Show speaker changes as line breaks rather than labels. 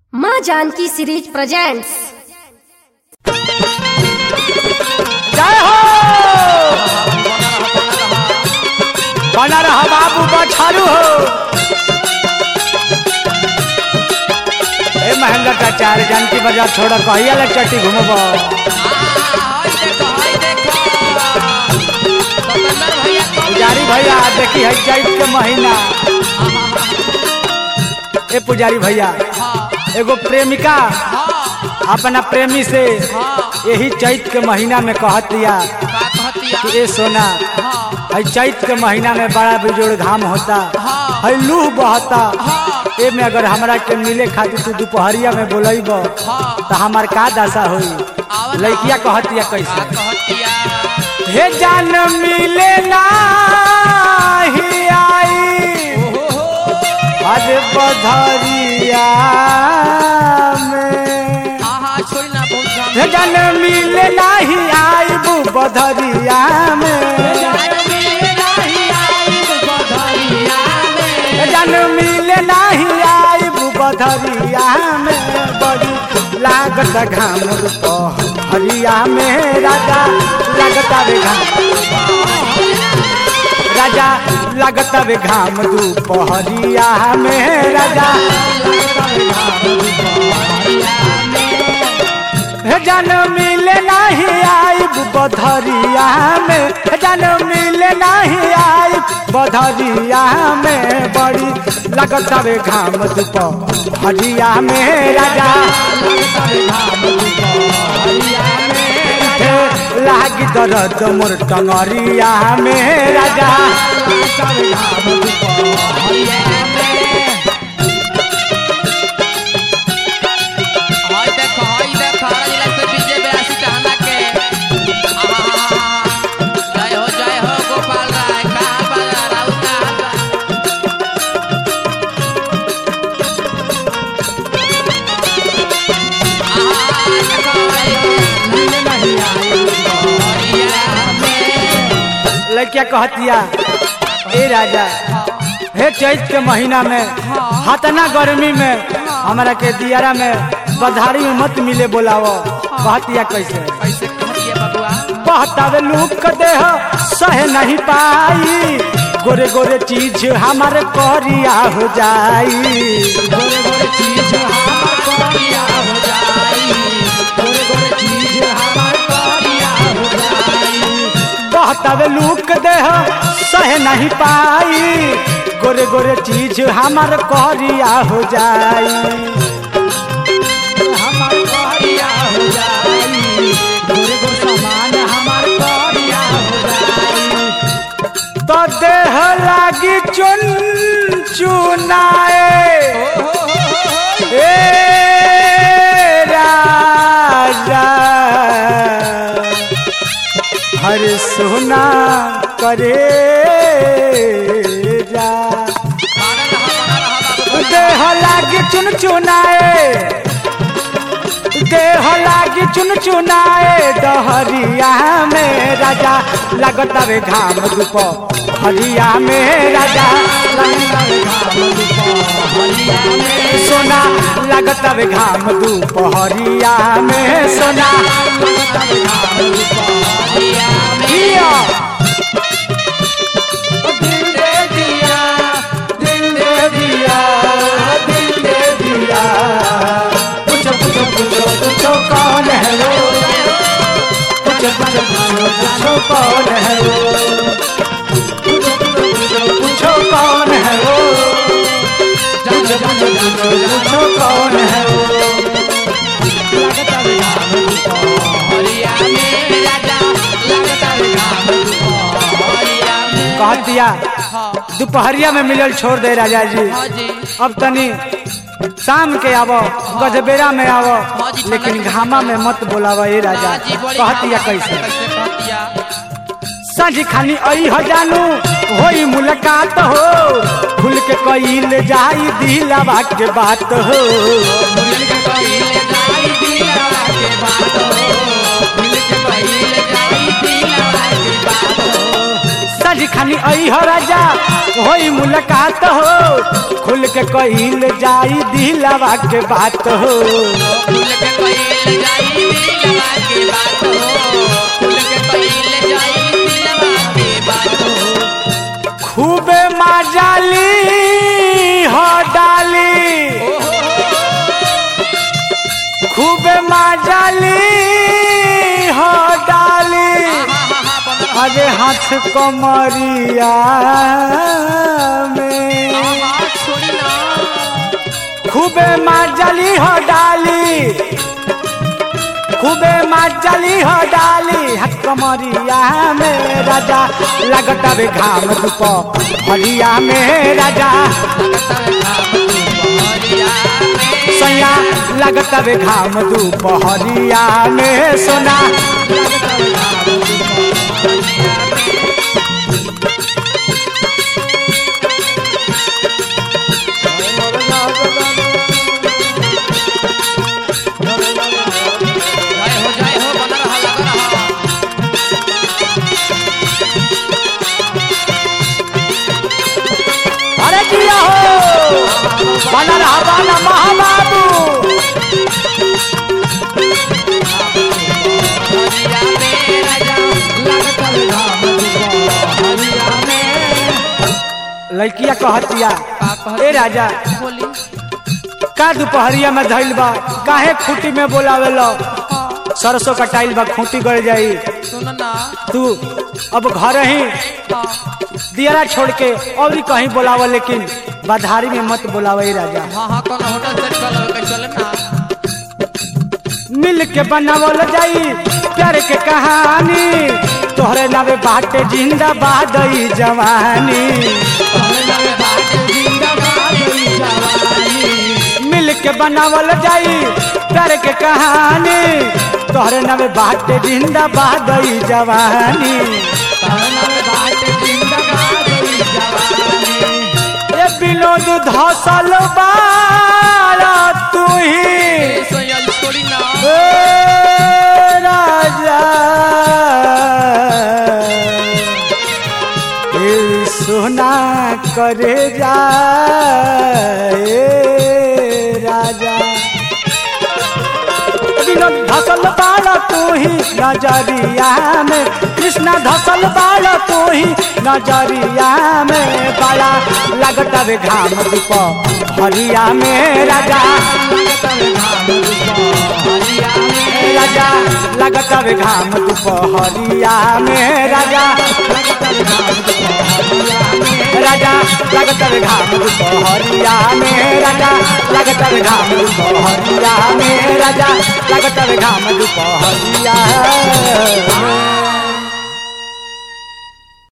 माँ Janaki series presents
जय हो बना रहा बाबू बछारू हो ए महेंद्र चाचार जानकी बाजार छोड़ कहिया ले चट्टी घूमब पुजारी भैया देखी है चैत के महीना ए पुजारी भैया एगो प्रेमिका अपना प्रेमी से यही चैत के महीना में कहत दिया कि ए सोना है चैत के महीना में बड़ा बिजोड़ घाम होता है लूह बहता ए में अगर हमरा के मिले खातिर तू दोपहरिया में बोलब तो हमार का दशा होई लड़किया कहतिया कैसे हे जान मिले नाही आई अरे बधरिया में हे जान मिले नाही आई बु बधरिया में हे जान मिले नाही आई बु बधरिया में बड़ी लागत घाम हरिया में राजा लागता रे घाम राजा लगता वे घाम दोपहरिया में राजा हे जन मिले नहीं आई बधरिया में हे जन मिले नहीं आई बधरिया में बड़ी लगता वे घाम दोपहरिया में राजा लागी दर्द मोर टंगरिया में राजा लड़किया कहतिया ए राजा हे चैत के महीना में हतना गर्मी में हमारा के दियारा में बधारी में मत मिले बोलावो कहतिया कैसे कहतावे लूक देह सह नहीं पाई गोरे गोरे चीज हमारे करिया हो जाई गोरे गोरे चीज हमारे करिया हो जाई गोरे गोरे चीज हमारे करिया हो जाई कहतावे लूक देह सह नहीं पाई गोरे गोरे चीज हमार करिया हो जाई हमार करिया हो जाई गोरे गोरे सामान हमार करिया हो जाई तो देह लागी चुन चुनाए ए राजा हर सोना करे जा देह लागी चुन चुनाए देह लागी चुन चुनाए डहरिया में राजा लगता वे घाम धूप हरिया में राजा लगता वे घाम धूप हरिया में सोना लगता वे घाम धूप हरिया में सोना लगता वे घाम धूप हरिया में दिया दिल दे दिया दिल दे दिया दिल दे दिया पूछो पूछो पूछो पूछो कौन है वो पूछो पूछो पूछो पूछो कौन है वो पूछो पूछो पूछो पूछो कौन है वो पूछो पूछो पूछो पूछो कौन है वो लगता है घाम दुपहरिया में राजा लगता है घाम दुपहरिया में कह दिया दोपहरिया में मिलल छोड़ दे राजा जी अब तनी शाम के आवो गजबेरा में आवो लेकिन घामा में मत बोलावा ए राजा कहतिया कैसे सांझ खानी आई हो जानू होई मुलाकात हो खुल के कईल जाई दिलवा के बात हो सांझ खानी खानी आई हो राजा होई मुलाकात हो खुल के कहिल जाई दिलवा के बात हो
फूल के कइल जाई दिलवा के बात हो फूल के कइल जाई दिलवा के बात हो
खूबे माजाली हो डाली खूबे माजाली हो डाली अरे हाथ कमरिया में
छोड़ी ना
खूबे माजली हो डाली खूबे माजली हो डाली हाथ कमरिया में राजा लगता बे घाम धूप हरिया में राजा सैया लगता बे घाम धूप हरिया में सोना
जय हो जय हो बना रहा लगा रहा
अरे किया हो बना रहा बाना महाबाबू
हरिया में राजा
लड़किया कहतिया
का कहत
ए राजा
बोली
का दोपहरिया में धइल बा काहे खूटी में बोलावेलो सरसों कटाइल बा खूटी गड़ जाई
सुन ना
तू अब घर ही
हाँ
दियरा छोड़ के और ही कहीं बोलावा लेकिन बाधारी में मत बोलावे राजा
हाँ हाँ कौन होटल सेट कर लगे चले ना
मिल के बनावल जाई प्यार के कहानी तोहरे नावे बाटे जिंदाबाद ई जवानी मिल के बनावल जाई प्यार के कहानी तोहरे नावे बाटे जिंदाबाद ई जवानी ए विनोद धसल बारा तू ही
सोयल छोड़ी ना
ए राजा ए सोना करे जा ए राजा विनोद धसल बाड़ा तू ही नजरिया में कृष्णा धसल बाड़ा तू ही नजरिया में बड़ा लगता वे घाम धूप हरिया में राजा राजा लगता वे घाम धूप हरिया में राजा राजा लगता वे घाम धूप हरिया में राजा लगता वे घाम धूप हरिया में राजा लगता वे घाम धूप हरिया